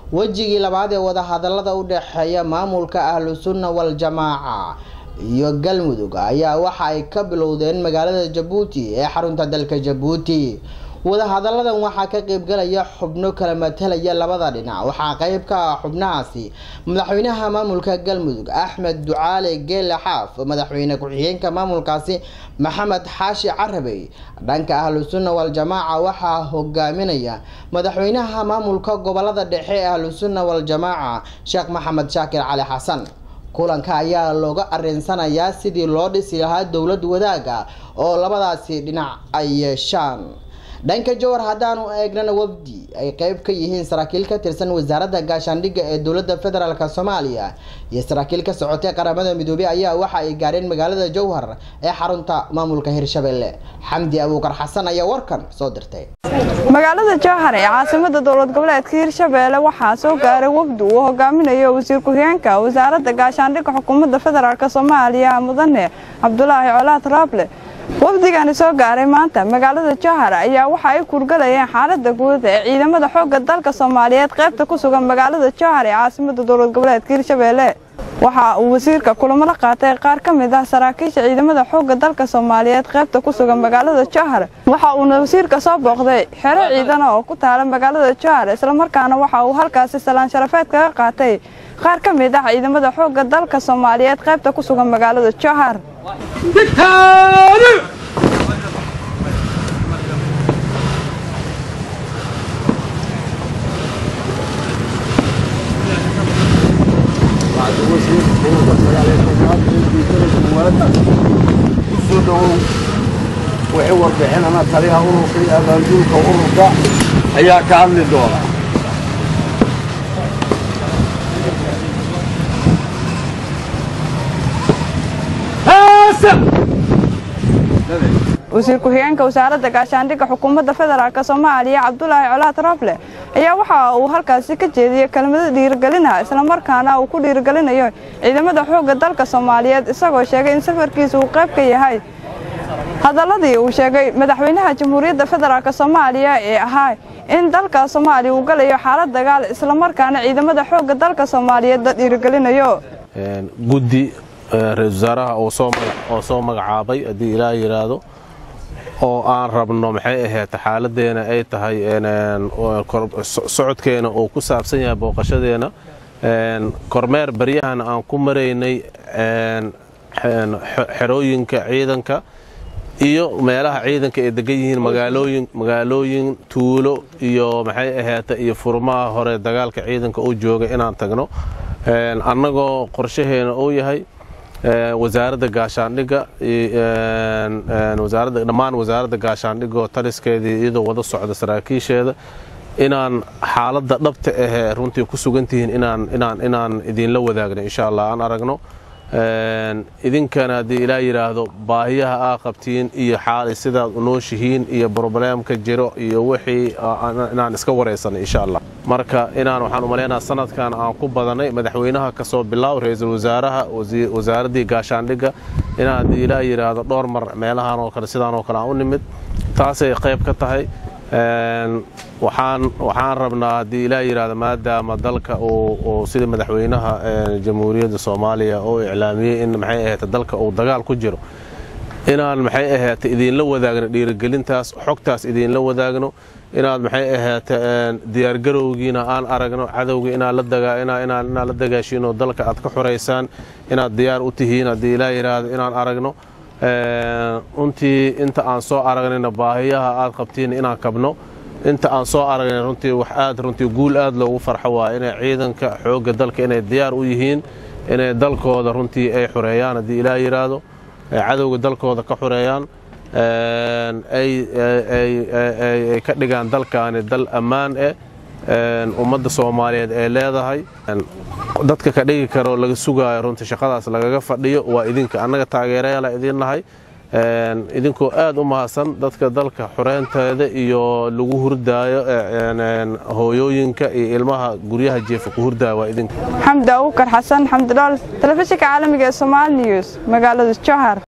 wejigii labaad ee wadahadalada u dhexeeya maamulka ahlu sunna wal-jamaaca iyo galmudug ayaa waxa ay ka bilowdeen magaalada jabuuti ee xarunta dalka jabuuti wadahadaladan waxaa ka qeybgalaya xubno kala matalaya labada dhinac waxaa qeyb ka ah xubnahaasi madaxweynaha maamulka galmudug axmed ducaale geele xaaf madaxweyne ku-xigeenka maamulkaasi maxamed xaashi carabey dhanka ahlu sunna wal-jamaaca waxaa hogaaminaya madaxweynaha maamulka gobolada dhexe ee ahlu sunna wal-jamaaca sheekh maxamed shaakir cali xasan kulanka ayaa looga arinsanayaa sidii loo dhisi lahaa dowlad wadaaga oo labadaasi dhinac ay yeeshaan dhanka jowhar haddaanu eegnana wafdi ay qeyb ka yihiin saraakiil ka tirsan wasaaradda gaashaandhigga ee dowladda federaalk soomaaliya iyo saraakiil ka socotay qaramada midoobey ayaa waxa ay gaareen magaalada jowhar ee xarunta maamulka hirshabelle xamdi abuukar xasan ayaa warkan soo dirtay magaalada jowhar ee caasimada dowlad goboleedka hirshabeelle waxaa soo gaaray wafdi uu hogaaminayo wasiir ku-xigeenka wasaaradda gaashaandhigga xukuumadda federaalk soomaaliya mudane cabdulaahi colaad raable wafdigani soo gaaray maanta magaalada jowhar ayaa waxa ay kurgalayeen xaalada guud ee ciidamada xoogga dalka soomaaliyeed qaybta ku sugan magaalada jowhar ee caasimada dowlad goboleedka hirshabeelle waxa uu wasiirka kulamo la qaatay qaar ka mid ah saraakiisha ciidamada xoogga dalka soomaaliyeed qaybta ku sugan magaalada jowhar waxa uuna wasiirka soo booqday xero ciidana oo ku taala magaalada jowhar islamarkaana waxa uu halkaasi salaan sharafeed kaga qaatay qaar ka mid ah ciidamada xoogga dalka soomaaliyeed qaybta ku sugan magaalada jowhar kusoo dhowow wixii warbixinana taliyaha ururka iyo abaanduulka ururka ayaa ka hadli doona wasiir ku-xigeenka wasaaradda gaashaandhigga xukuumadda federaalk soomaaliya cabdulaahi colaad rable ayaa waxa uu halkaasi ka jeediyey kelmado dhiirigelina islamarkaana uu ku dhiirigelinayo ciidamada xoogga dalka soomaaliyeed isagoo sheegay in safarkiisa uu qayb ka yahay hadaladii uu sheegay madaxweynaha jamhuuriyadda federaalk soomaaliya ee ahaa in dalka soomaaliya uu galayo xaalad dagaal islamarkaana ciidamada xoogga dalka soomaaliyeed la dhiirigelinayo guddi ra-isul wasaaraha oo soo magacaabay haddii ilaah yidhaahdo oo aan rabno maxay ahayd xaaladeena ay tahay socodkeena uu ku saabsan yahay booqashadeena kormeer baryahan aan ku maraynay xerooyinka ciidanka iyo meelaha ciidanka ay degan yihiin magaalooyin tuulo iyo maxay ahaata iyo furmaha hore dagaalka ciidanka uu joogay inaan tagno annagoo qorshaheena uu yahay wasaaradda gaashaandhigga dhammaan wasaaradda gaashaandhigga oo taliskeedii iyadoo wada socda saraakiisheeda inaan xaaladda dhabta ahee runtii ku sugantihiin inaan idinla wadaagno insha allah aan aragno idinkana haddii ilaa yidhaahdo baahiyaha aa qabtiin iyo xaali sidaad u nooshihiin iyo brobleemka jiro iyo wixii inaan iska waraysanay insha allah marka inaan waxaan u maleynaha sanadkan aan ku badanay madaxweynaha kasoo bilaaw ra-iisul wasaaraha wasaaraddii gaashaandhigga inaan haddii ilaa yidhaahdo dhowr mar meelahan oo kale sidaan oo kale aan u nimid taasay qayb ka tahay waxaan rabnaa haddii ilaa yidhaahdo maadaama dalka uu sidii madaxweynaha jamhuuriyadda soomaaliya uu iclaamiyey in maxay ahayd dalka uu dagaal ku jiro inaan maxay ahayd idinla wadaagno dhiirigelintaas xogtaas idinla wadaagno inaad maxay ahayd diyaargarowgiina aan aragno cadowga inaad la dagaashiinoo dalka aad ka xoraysaan inaad diyaar u tihiin haddii ilaa yidhaahdo inaan aragno runtii inta aan soo aragnayna baahiyaha aad qabtiin inaan kabno inta aan soo aragnay runtii wax aad runtii guul aad loogu farxo waa inay ciidanka xoogga dalka inay diyaar u yihiin inay dalkooda runtii ay xoreeyaan haddii ilaa yidhaahdo ay cadowga dalkooda ka xoreeyaan ay ka dhigaan dalkaani dal ammaan eh ummadda soomaaliyeed ay leedahay dadka ka dhigi karo laga sugaayo runtii shaqadaas lagaga fadhiyo waa idinka annaga taageerayaala idin nahay idinkoo aad u mahadsan dadka dalka xoreynteeda iyo lagu hurdaayo hooyooyinka iyo ilmaha guryaha jeefa ku hurdaayo waa idinka xamdi abuukar xasan xamdidhool telefishinka caalamiga ee somaali news magaalada jowhar